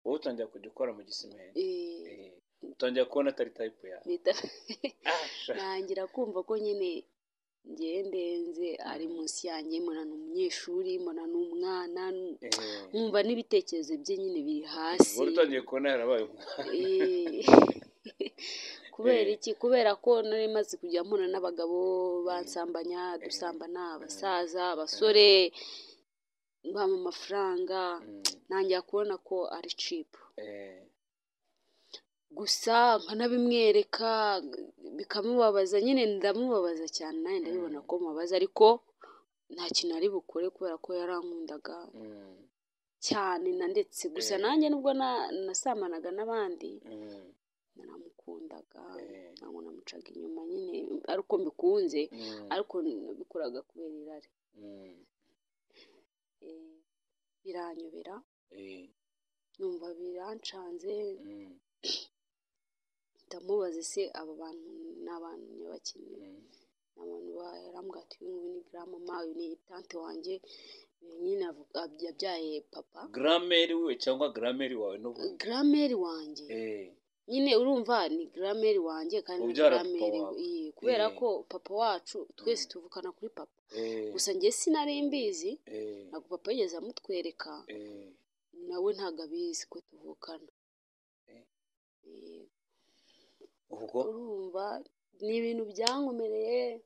wowe utangira kujya ukora mu gisimenti eh, Eh, utangira kubona atari tayipu yawe bita Ah, sha. ntangira kumva ko nyine ngewe ndenze ari munsi yanjye mbona ni umunyeshuri mbona ni umwana Eh, nkumva n'ibitekerezo bye nyine biri hasi wowe utangiye kubona yarabaye umwana Eh, kubera iki kubera ko nari maze kujya mpura n'abagabo bansambanya dusambana abasaza abasore bampa amafaranga Mm, ntangira kubona ko ari cipu eh, gusa nkanabimwereka bikamubabaza nyine ndamubabaza cyane nanjye ndabibona ko mubabaza ariko nta kintu ari bukore kubera ko yarankundaga mm, cyane na ndetse gusa Eh. nanjye nubwo na- nasambanaga n'abandi mm, naramukundaga eh, ntabwo namucaga inyuma nyine ariko mbikunze mm, ariko nabikoraga kubera irari mm, Eh, biranyobera eh, numva birancanze mm, ndamubaza se aba bantu ni abantu mm, nyabakene ni abantu barambwira ati uyu nguyu ni grandmama uyu ni tante wanjye uyu nyine avu- ab- yabyaye papa grameri we cyangwa grameri wawe n'ubu grameri wanjye Eh, nyine urumva ni grameri wanjye kandi ni Ubyara papa grameri wawe. iye, kubera Eh. ko papa wacu twese tuvukana kuri papa eh, gusa njye sinari mbizi eh, ntabwo papa yigeze amutwereka eh, nawe ntabwo abizi ko tuvukana Eh. Eh, ubwo urumva ni ibintu byankomereye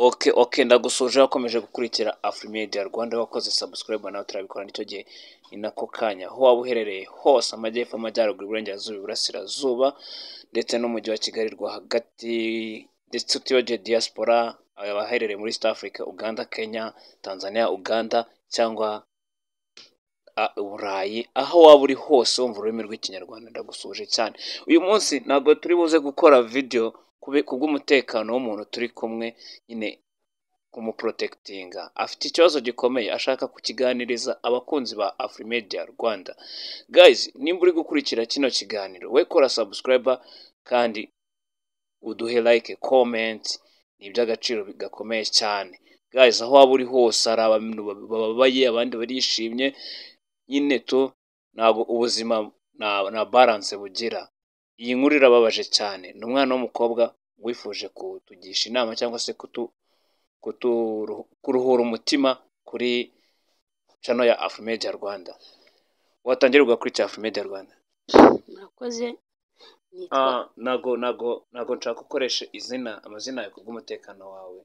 ok ok ndagusuje wakomeje gukurikira afurimedia rwanda wakoze sabusikarayibu nawe turabikora nicyo gihe ni nako kanya aho waba uherereye hose amajyepfo amajyaruguru iburengerazuba iburasirazuba ndetse n'umujyi wa kigali rwagati ndetse utiyogeye diaspora abaherereye muri east africa uganda kenya tanzania uganda cyangwa a- uburayi aho waba uri hose wumva ururimi rw'ikinyarwanda ndagusuje cyane uyu munsi ntabwo turi buze gukora videwo kube- kubw'umutekano w'umuntu turi kumwe nyine kumuprotekitinga afite ikibazo gikomeye ashaka kukiganiriza abakunzi ba afurimedia rwanda guys nimba uri gukurikira kino kiganiro we kora subscriber kandi uduhe like comment ni iby'agaciro gakomeye cyane guys aho waba uri hose hari abantu bababaye abandi barishimye nyine tu ntabwo ubuzima nta nta balance bugira iyi nkuru irababaje cyane ni umwana w'umukobwa wifuje kutugisha inama cyangwa se kutu kuturu- kuruhura umutima kuri cano ya afumedia rwanda watangira ugakurikira afumedia rwanda murakoze nitwa Ah, ntago ntago ntago nshaka gukoresha izina amazina yawe kubw'umutekano wawe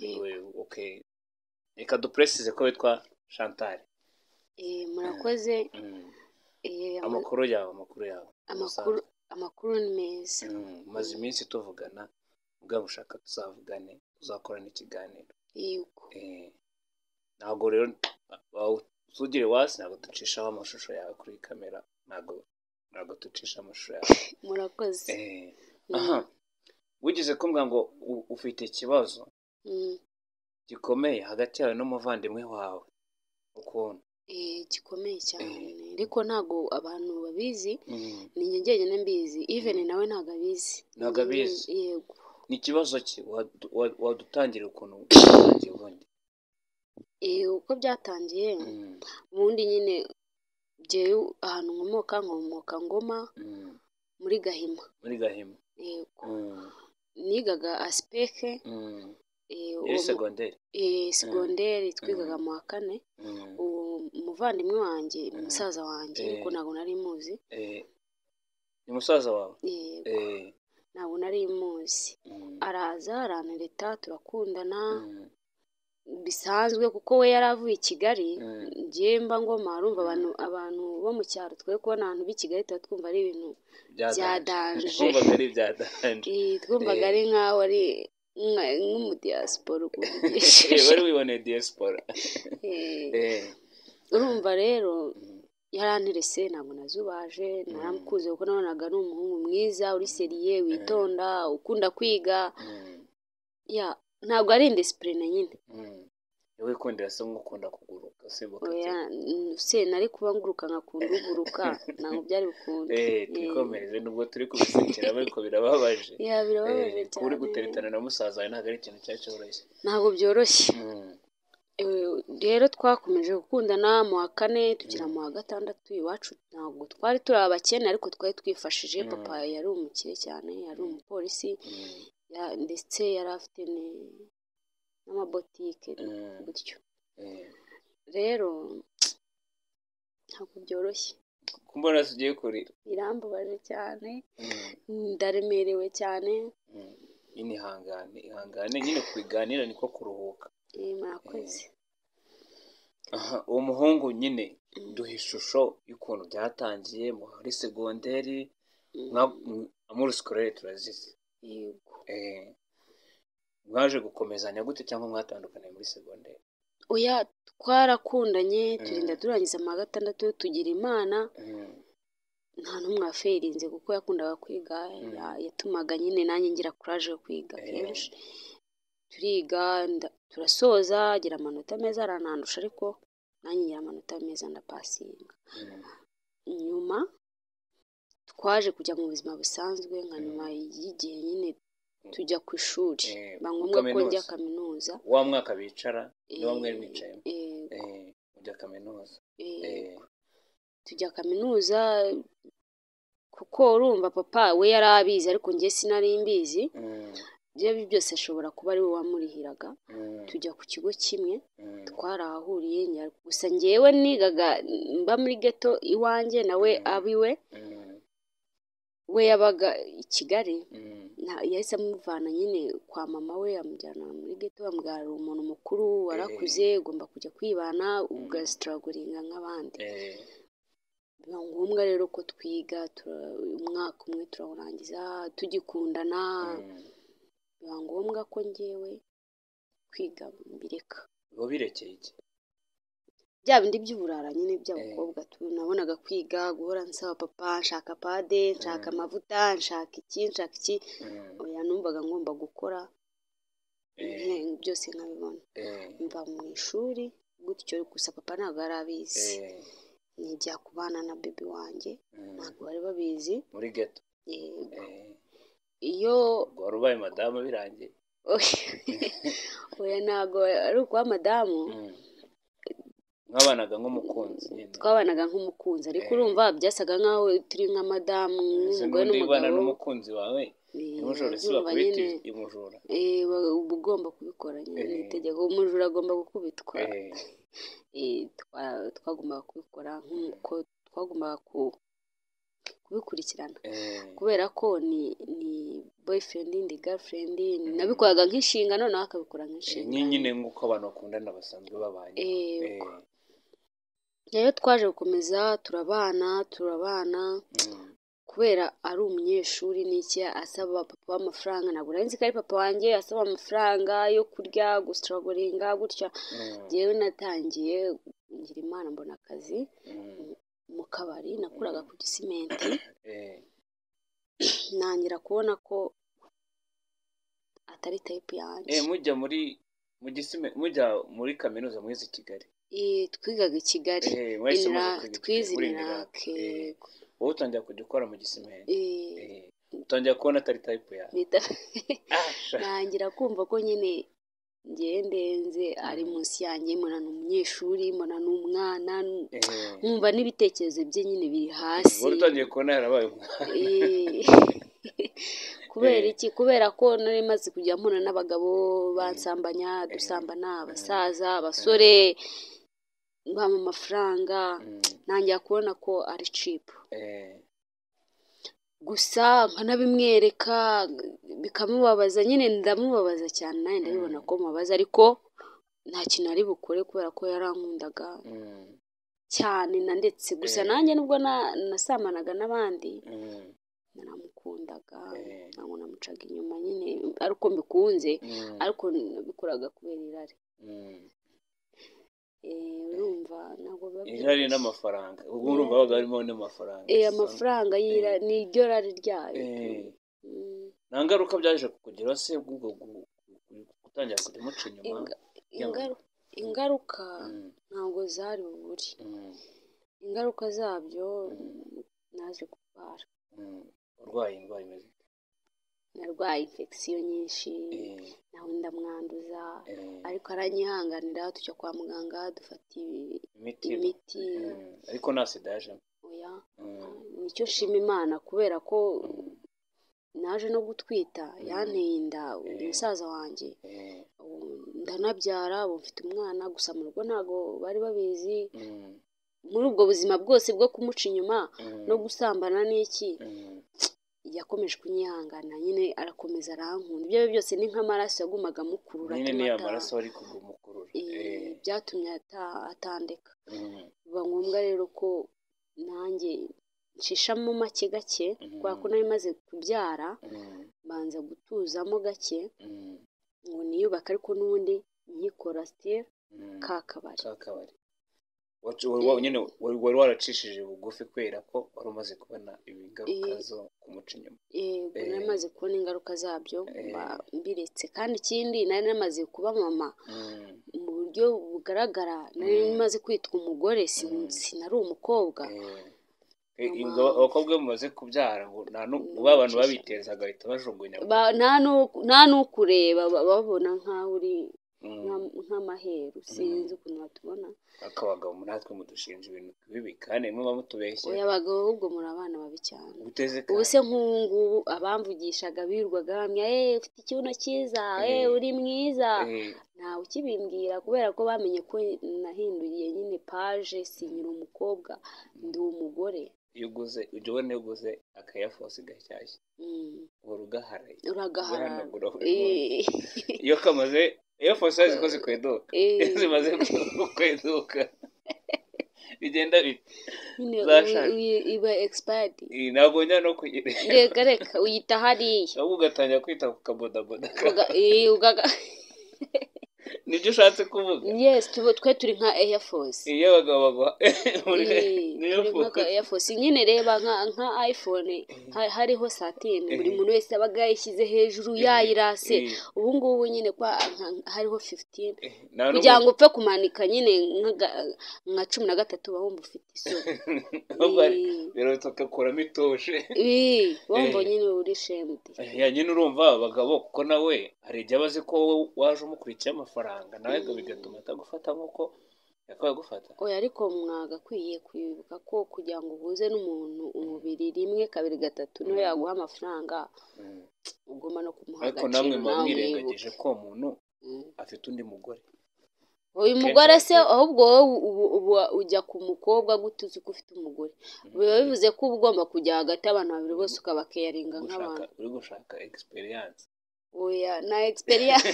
eh, We- okay reka dupresize ko witwa chantal eh, murakoze Mm. eh, ama- amakuru yawe amakuru yawe amakuru amakuru ni meza Mm, maze iminsi tuvugana ubwo ushaka tuzavugane tuzakorana ikiganiro yego Eh, ntabwo rero wa- tugire wasi ntabwo ducishaho amashusho yawe kuri kamera ntabwo ntabwo ducisha amashusho yawe murakoze Eh, Mm, aha wigeze kumbwira ngo u- ufite ikibazo mm, gikomeye hagati yawe n'umuvandimwe wawe ukuntu eh, gikomeye cyane ariko ntago abantu babizi Mm, ni njye njyenyine mbizi even nawe ntago abizi Ntago abizi. yego ni ikibazo ki Wadu- wa- wadutangira ukuntu watangiye ubundi Eh, uko byatangiye Mm, ubundi nyine jyewe ahantu nkomoka nkomoka ngoma mm, muri gahima muri gahima yego Mm, nigaga asipeke mm. eh, iri uwo mu- segonderi eh, segonderi twigaga mu wa kane Mm, uwo muvandimwe wanjye Mm. musaza wanjye Eh. ariko ntabwo nari muzi eh, ni musaza wawe yego Eh, ntabwo nari muzi mm, araza arantereta turakundana mm. bisanzwe kuko we yari avuye i Kigali Mm. njyewe mba ngoma urumva Mm. abantu abantu bo mu cyaro twe kubona abantu b'i Kigali tuba twumva ari ibintu Byadanje. Twumvaga ari ibyadanje eh, twumvaga Eh. ari nk'aho ari nka- nk'umudiyasipora Eh, ukuvugishije wari wiboneye diaspora Eh, Eh, urumva rero mm, yaranterese ntabwo nazubaje naramukunze kuko nabonaga ari umuhungu mwiza uri seriye witonda ukunda kwiga mm, ya ntabwo ari indisipurine nyine mm, wikundira se nk'ukunda kuguruka usimbuka oya cyane mm, se nari kuba nguruka nkakunda uguruka ntabwo byari bukunda eee twikomereze nubwo turi kubisekera ariko birababaje ya birababaje Eh, kuba cyane uri guteretana na musaza wawe ntabwo ari ikintu cyari cyoroshye ntabwo byoroshye Mm. Eh, rero twakomeje gukundana mu wa kane tugera mu wa gatandatu iwacu ntabwo twari turi abakene ariko twari twifashije Mm. papa yari umukire cyane yari umupolisi Mm. ya- ndetse yari afite ni- n'amabotike Mm. gutyo Eh, rero ntabwo byoroshye ku mbonerazo ugiye kurira birambabaje cyane Mm. ndaremerewe cyane Mm. nyine ihangane ihangane nyine kubiganira niko kuruhuka eh, murakoze Aha, uwo muhungu nyine duha ishusho y'ukuntu byatangiye muri segonderi nka muri sikorere turazizi Yego. Eh, mwaje gukomezanya gute cyangwa mwatandukanye muri segonderi oya twarakundanye Mm. turinda turangiza mu wa gatandatu tugira imana Mm. nta n'umwe waferinze kuko yakundaga kwiga Mm. ya- yatumaga nyine nanjye ngira kuraje yo kwiga Eh. kenshi turiga nda- turasoza agira amanota meza aranandusha ariko nanjye ngira amanota meza ndapasinga Mm. nyuma twaje kujya mu buzima busanzwe nka Mm. nyuma y'igihe nyine tujya ku ishuri Eh, ba ngombwa ko kaminuza. njya kaminuza wa mwaka bicara ni wa Eh, mwari mwicayemo eh, Eh, ujya kaminuza eh, Eh, tujya kaminuza kuko urumva papa we yari abizi ariko njye sinari mbizi mm, ibyo ari byo byose ashobora kuba ari we wamurihiraga mm, tujya ku kigo kimwe mm, twarahahuriye nya- gusa njyewe nigaga mba muri geto iwanjye nawe Mm. abiwe mm, we yabaga i Kigali mm, nta- yahise amuvana nyine kwa mama we amujyana muri geto bamugarura umuntu mukuru warakuze ugomba kujya kwibana ugasitaraguringa nk'abandi eh, biba ngombwa rero ko twiga tura- umwaka umwe turawurangiza tugikundana mm. biba ngombwa ko njyewe kwiga mbireka uba birekeye iki bya bindi by'uburara nyine by'abakobwa tu- nabonaga kwiga guhora nsaba papa nshaka pade nshaka Mm. amavuta nshaka iki nshaka iki Mm, oya numvaga ngomba gukora eh, nke- byose nkabibona eh, mva mu ishuri gutyo gusa papa ntabwo yari abizi eh, nijya kubana na bebi wanjye mm. ntabwo bari babizi muri geto yego eh, iyo ubwo wari ubaye madamu birangiye oya ntabwo ari ukuba madamu Mm. mwabanaga nk'umukunzi nyine twabanaga nk'umukunzi ariko Eh. urumva byasaga nk'aho turi nka madamu ese nk'umugore n'undi wibana n'umugabo n'umukunzi wawe Eh, umujura si urumva bakubita nyine umujura eh, ba- uba ugomba kubikora nyine ni Eh. itegeko umujura agomba gukubitwa Eh, Eh, twa- twagombaga kubikora nk'uko twagombaga ku- kubikurikirana eh, kubera ko ni ni boyfriend ndi girlfriend Mm. nabikoraga nk'inshingano nawe akabikora eh, nk'inshingano nyine nk'uko abantu bakundana basanzwe babanye Eh, Eh, rero twaje gukomeza turabana turabana mm. kubera ari umunyeshuri n'iki asaba papa w'amafaranga ntabwo nari nzi ko ari papa wanjye asaba amafaranga yo kurya gusitaragoringa gutya Mm, njyewe natangiye ngira imana mbona akazi mm, mu kabari nakoraga ku gisimenti eh, ntangira kubona ko atari tayipu yanjye eh, mujya muri mu gisime mujya muri kaminuza mwize i Kigali Eh, twigaga i Kigali Eh, mwahise muza Inira- kwiga i twize Kigali, muri Inirac. inirake Eh, wowe utangira kujya ukora mu gisimenti Eh, utangira kubona atari tayipu yawe Ah, sha. ntangira kumva ko nyine ngewe ndenze ari Mm. munsi yanjye mbona ni umunyeshuri mbona ni umwana n- Eh, nkumva n'ibitekerezo bye nyine biri hasi wari utangiye kubona yarabaye umwana Eh, kubera Eh. iki kubera ko nari maze kujya mpura n'abagabo bansambanya dusambana abasaza abasore bampa amafaranga Mm, ntangira kubona ko ari cipu eh, gusa nkanabimwereka bikamubabaza nyine ndamubabaza cyane nawe ndabibona ko mubabaza ariko nta kintu ari bukore kubera ko yarankundaga mm, cyane na ndetse gusa Eh. nanjye nubwo na- nasamanaga n'abandi mm, naramukundaga Eh. ntabwo namucaga inyuma nyine ari uko mbikunze mm, ariko nabikoraga kubera irari mm. Eh, urumva ntabwo biba irari byoroshye. n'amafaranga ubwo urumva baga harimo n'amafaranga Eh, amafaranga y'ira- ni iryo rari ryayo Eh. Mm. nta ngaruka byaje kukugeraho se bw'ubwo gu- gu- gutangira kujya umuca inyuma Inga- ingaru- ingaruka Mm, ntabwo zari bubure mm, ingaruka zabyo mm, naje kurwara mm. urwaye indwara imeze narwaye infection nyinshi Eh, nawe ndamwanduza eh, ariko aranyihanganira tujya kwa muganga dufata ibi- imiti imiti Mm, ariko nta sida yajemo oya Mm, nicyo nshima imana kubera ko mm, naje no gutwita yanteye inda Eh. umusaza wanjye eh, ubu ndanabyara ubu mfite umwana gusa mu rugo ntabwo bari babizi mm, muri ubwo buzima bwose bwo kumuca inyuma mm, no gusambana n'iki mm, yakomeje kunyihangana nyine arakomeza arankunda ibyo ari byo byose ni nk'amaraso yagumaga amukurura nyine atuma niyo ata- maraso ari kugumukurura Eh, byatumye ata- atandeka mm, biba ngombwa rero ko nanjye nshishamo make gake Mhm. kubera ko nari maze kubyara mm, mbanza gutuzamo gake mm, ngo niyubake ariko n'ubundi nkikora sitire mm. ka kabari kakabari Wacu- wari wa- nyine wari wari waracishije bugufi kubera ko wari umaze kubona ingaruka Eh. zo kumuca inyuma yego Eh. nari maze kubona ingaruka zabyo Eh. mba mbiretse kandi ikindi nari namaze kuba mama Mm, mu buryo bugaragara nari Mm. maze kwitwa umugore si- Mm. sinari umukobwa eh. Eh, Mama. ingabo- abakobwa bamaze kubyara ngo nta nu- Mm, ba bantu bacisha. babiteza bagahita bajugunya Ba- nta nu- nta n'ukureba ba- babona nk'aho uri Mm, nka- nk'amaheru sinzi ukuntu batubona ariko abagabo natwe mudushinja ibintu bibi kandi mwe muba mutubeshye oya abagabo ahubwo muri abana babi cyane guteze ubu se nk'ubu ngubu abamvugishaga birirwaga bamya eee ufite ikibuno cyiza eee Eh. uri mwiza Eh, ntawe ukibimbwira kubera ko bamenye ko nahinduriye nyine paje sinyira umukobwa ndi umugore iyo uguze ujya ubona iyo uguze akayafosi gashyashya Mm, uhora ugaharaye uragaharara ugahanagura buri munsi Eh, iyo kamaze iyo fosi ziko zikweduka iyo eh, zimaze kweduka bigenda bite nyine zashaje. uyi- uyi- iba expired Iyi ntabwo njya no kugira reka reka uyita hariya ahubwo ugatangira kwita ku kabodaboda Uga- eh, ugaga nibyo ushatse kuvuga yes tuba twe turi nka air force iyo abagabo baguha muri Eh, niyo turi nka fosi ka air force nyine reba nka nka iphone ha- hariho satine buri Eh. muntu wese abaga yashyize hejuru yayirase Eh, ubu ngubu nyine kwa nka- hariho 15 eh, nta n'umuntu- kugira ngo upfe kumanika nyene nk'aga- nka cumi na gatatu uba wumva ufite isoni ahubwo hari- birahita ugakuramo itoshe Eh, wumva Eh. nyine uri shemdi ya nyine urumva abagabo kuko nawe hari igihe aba azi ko wowe waje umukurikiye amafaranga nawe ngo bigatuma atagufata nk'uko yakabaye agufata oya ariko mwagakwiye kwibuka ko kugira ngo uhuze n'umuntu umubiri rimwe kabiri gatatu niwe yaguha amafaranga Mm. ugomba no kumuha ariko namwe agaciro muba nawe mwirengagije ko uwo muntu wibuke afite undi mugore uyu Akenshi mugore se abagize- ahubwo wowe ubu- ubu ujya ku mukobwa gute uzi ko ufite umugore biba bivuze ko uba ugomba kujya hagati y'abantu babiri bose ukabakeyaringa gushaka nk'abantu uri gushaka experience oya na egisperiyanse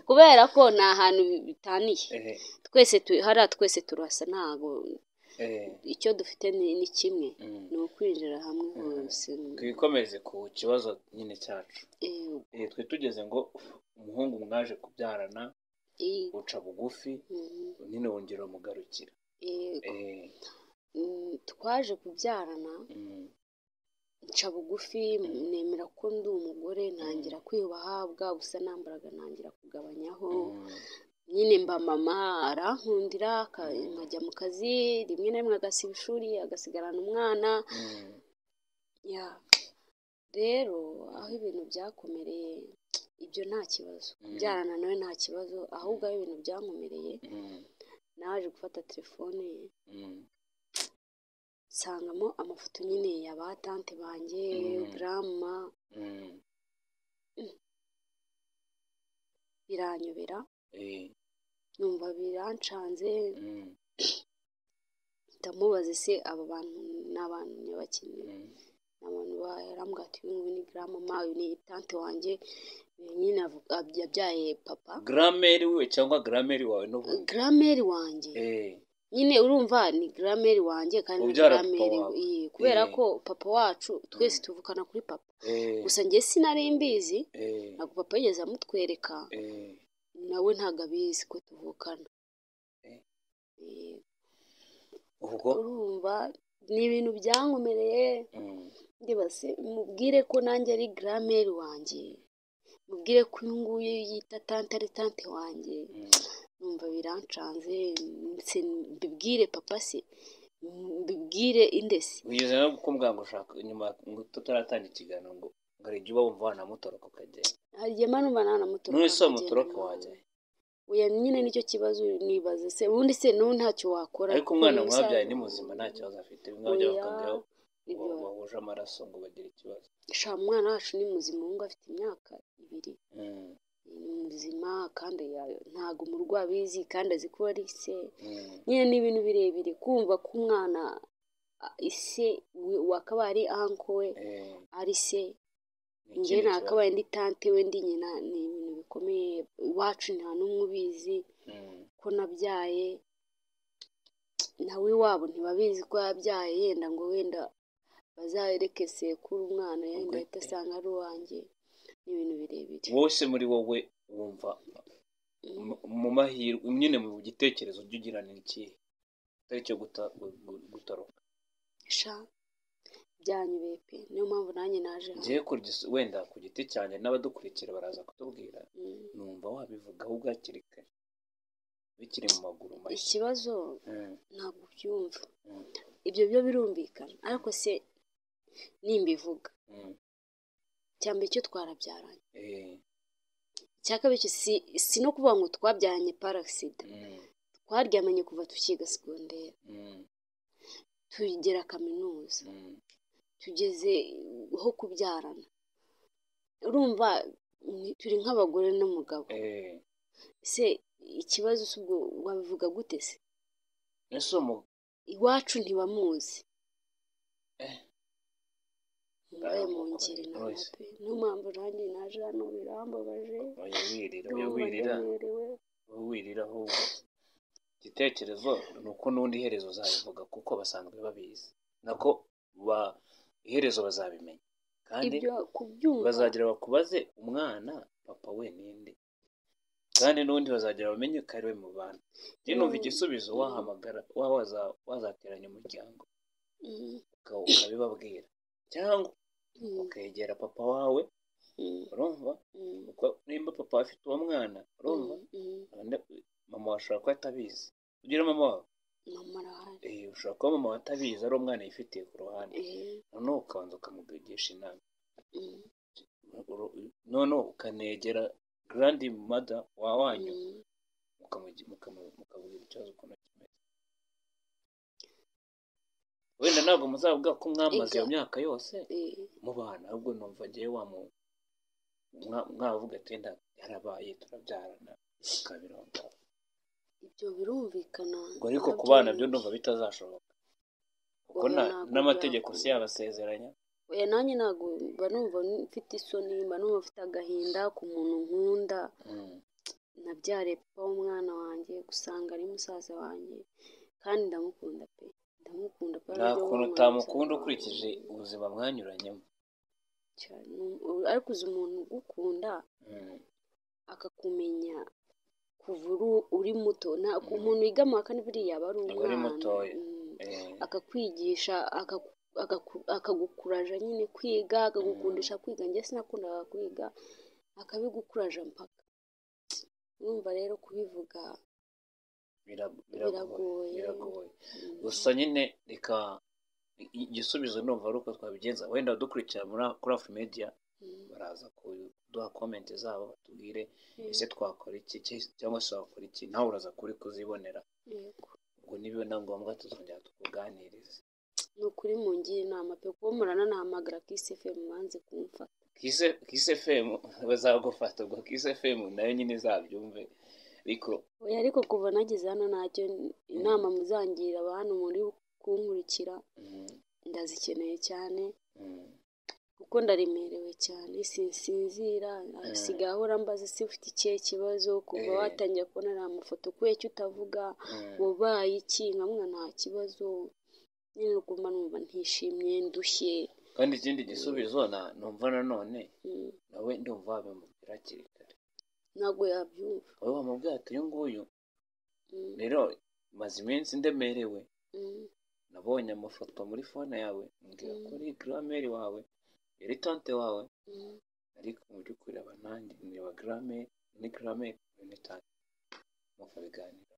kubera ko ni ahantu bitaniye eh, twese tu- hariya twese turasa ntabwo eh, icyo dufite ni ni kimwe mm. ni ukwinjira hamwe Mhm. hose twikomeze ku kibazo nyine cyacu Eh, eh, twe tugeze ngo umuhungu mwaje kubyarana i- uca bugufi mhm, nyine wongera umugarukira yego. eh, Mm, twaje kubyarana mm, nca bugufi nemera ko ndi umugore ntangira kwiyubaha bwa busa nambaraga ntangira kugabanyaho mm, nyine mba mama arankundira aka- nkajya mu kazi rimwe na rimwe agasiba ishuri agasigarana umwana mm. ya rero aho ibintu byakomereye ibyo nta kibazo Mm. kubyarana nawe nta kibazo ahubwo aho ibintu byankomereye Mm, naje gufata telefone ye mm, nsangamo amafoto nyine ya ba tante banjye Mhm. grandma mm, biranyobera eh, numva birancanze mm, ndamubaza ese aba bantu ni abantu nyabakeneye mm, ni abantu barambwira ati uyu nguyu ni grandmama uyu ni tante wanjye uyu nyine avu- ab- yabyaye papa grameri we cyangwa grameri wawe n'ubundi grameri wanjye Eh, nyine urumva ni grameri wanjye kandi ni Ubyara papa grameri wawe. kubera Eh. ko papa wacu twese Mm. tuvukana kuri papa eh, gusa njye sinari mbizi eh, ntabwo papa yigeze amutwereka eh, nawe ntabwo abizi ko tuvukana Eh. Eh, ubwo urumva ni ibintu byankomereye mm, ndibase mubwire ko nanjye ari grameri wanjye mubwire ko uyu nguyu yita tante ari tante wanjye mm, numva birancanze nse- mbibwire papa se mbibwire inde se wigeze no kumbwira ngo ushaka nyuma ngo tutaratangira ikiganiro ngo ngo hari igihe uba wumva wanamutoroka ukagenda hari igihe mba numva nanamutoroka none se nkagenda wamutoroka nawe. wajya he? oya nyine nicyo kibazo nibaza se ubundi se n'ubu ntacyo wakora ariko umwana Uyu mwabyaye musaza- ni muzima nta kibazo afite bimwe Oya, bajya bakambwira ngo nibyo. bahuje amaraso ngo bagire ikibazo sha umwana wacu ni muzima ubu ngubu afite imyaka ibiri Mm, ni muzima kandi ya- ntabwo umurwayi abizi kandi azi ko ari se mm, nyine ni ibintu birebire kumva ko umwana a- ise we- wakaba ari anko we eh, ari se ni njye ikindi kibazo. nakabaye ndi tante we ndi nyina ni ibintu bikomeye iwacu nta n'umwe ubizi Mm, ko nabyaye nawe iwabo ntibabizi ko yabyaye yenda ngo wenda bazareke sekuru umwana yenda ahita asanga ari uwanjye ni ibintu birebire wowe se muri wowe wumva Mm. mu- mu mahirwe nyine mu gitekerezo ujya ugira ni ikihe atari icyo guta- gu- gu- gutoroka sha byanyubeye pe niyo mpamvu nanjye naje hano ngewe ku gis- wenda ku giti cyanjye n'abadukurikira baraza kutubwira Mm. numva wabivugaho ubwo hakiri kare bikiri mu maguru mashya ikibazo Mm, ntabwo ubyumva Mm. ibyo byo birumvikana ariko se nimbivuga mm, icya mbere cyo twarabyaranye eh, icya kabiri cyo si, si no kuvuga ngo twabyaranye parasida mm, twaryamanye kuva tukiga segonderi mm, tugera kaminuza mm, tugeze ho kubyarana urumva ni- turi nk'abagore n'umugabo eh. se ikibazo si ubwo wabivuga gute se ese uwo mu- iwacu ntibamuzi Eh. mbaye mu ngeri Oya, nawe oya. pe niyo mpamvu nanjye naje hano birambabaje oya wirira oya ndumva wirira ndaberewe. oya wirira ahubwo igitekerezo ni uko n'undi iherezo uzabivuga kuko basanzwe babizi nako ba iherezo bazabimenya kandi ibyo kubyumva bazagira bakubaze umwana papa we ninde kandi n'undi bazagira bamenye ko ari we mu bantu njye numva Mm. igisubizo wahamagara wa- waza- wazateranya umuryango Mm, uka- ukabibabwira cyangwa mm, ukegera papa wawe mm, urumva mm, kuko nimba papa afite uwo mwana urumva mm, Ande- mama washobora kuba atabizi ugira mama wawe mama arahari eh, ushobora kuba mama we atabizi ari umwana yifitiye ku ruhande Eh, noneho ukabanza ukamugisha inama mm, Uru- noneho ukanegera grandi mada wa wanyu mm. mukamugi- mukamu- mukabwira ikibazo ukuntu kimeze wenda ntabwo muzavuga ko mwamaze iyo Ibyo- myaka yose Eh, mubana ahubwo numva ngewe wamu mwa- mwavuga ati wenda yarabaye turabyarana tukabirondora ibyo birumvikana ngo ariko ku nabyo bana byo ni- ndumva bitazashoboka kuko Oya, nta- ntabwo n'amategeko byakunda. si yabasezeranya oya nanjye ntabwo mba numva mfite isoni mba numva mfite agahinda ku muntu nkunda nabyare papa w'umwana wanjye gusanga ari musaza wanjye kandi ndamukunda pe ndamukunda pe nta aribyo kuntu mwana utamukunda musaza ukurikije wanjye. ubuzima mwanyuranyemo Cyane. ariko uzi umuntu ugukunda Mm, akakumenya kuva uru- uri muto nta umuntu wiga mu wa kane buriya aba ari Aba ari umwana mutoya. Mm. eh, akakwigisha akaku- akaku- akagukuraja nyine kwiga akagukundisha kwiga njye sinakundaga kwiga akabigukuraja mpaka urumva rero kubivuga bira- Biragoye. biragoye biragoye mm, gusa nyine reka i- igisubizo numva ari uko twabigenza wenda abadukurikira muri- kuri afu media mm, baraza kuduha komenti zabo batubwire mm, ese twakora iki ki- cyangwa se wakora iki nawe uraza kuri kuzibonera yego. ubwo niba na ngombwa tuzongera tukuganirize ni ukuri mungire inama pe kuba murana nahamagara kisi fm banze kumfata kise kise fm bazagufata ubwo kise fm nayo nyine izabyumve ariko oya ariko kuva nageze hano ntacyo inama muzangira abantu muri kunkurikira mm, ndazikeneye cyane mm, kuko ndaremerewe cyane sinsinzira asigaye ahora mbaza se ufite ikihe kibazo kuva Eh. watangira kubona ari amafoto kubera icyo utavuga mm, wabaye iki nkamwa nta kibazo nyine ugomba numva ntishimye ndushye kandi ikindi gisubizo na- numva nanone Mm, nawe ndumva wabimubwira hakiri kare ntabwo yabyumva wowe wamubwira ati uyu nguyu Mm, rero maze iminsi ndemerewe mm, nabonye amafoto muri fone yawe mbwira Mm. kuri grameri wawe yari tante wawe mm, ariko mu by'ukuri aba nanjye niba grameri ni grameri ni tante mukabiganira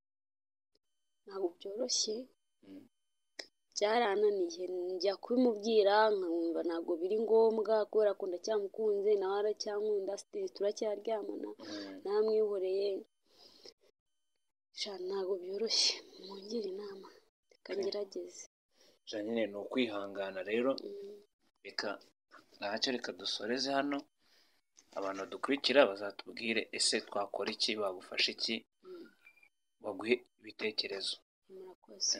ntabwo byoroshye byarananiye njya kubimubwira nkumva ntabwo biri ngombwa kubera ko ndacyamukunze nawe aracyankunda sitiri turacyaryamana namwihoreye sha ntabwo byoroshye mwongere inama reka ngerageze nyine ni ukwihangana rero reka ntacyo reka dusoreze hano abantu badukurikira bazatubwire ese twakora iki bagufasha iki baguhe ibitekerezo murakoze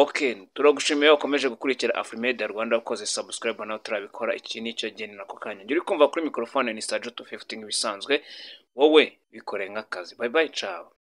ok turagushimiye ukomeje gukurikira afurimedia rwanda wakoze sabusikarayibu nawe turabikora iki nicyo gihe ni nako kanya njye uri kumva kuri mikorofone ni sajutu fifutingi bisanzwe wowe bikore nk'akazi bayi bayi cawe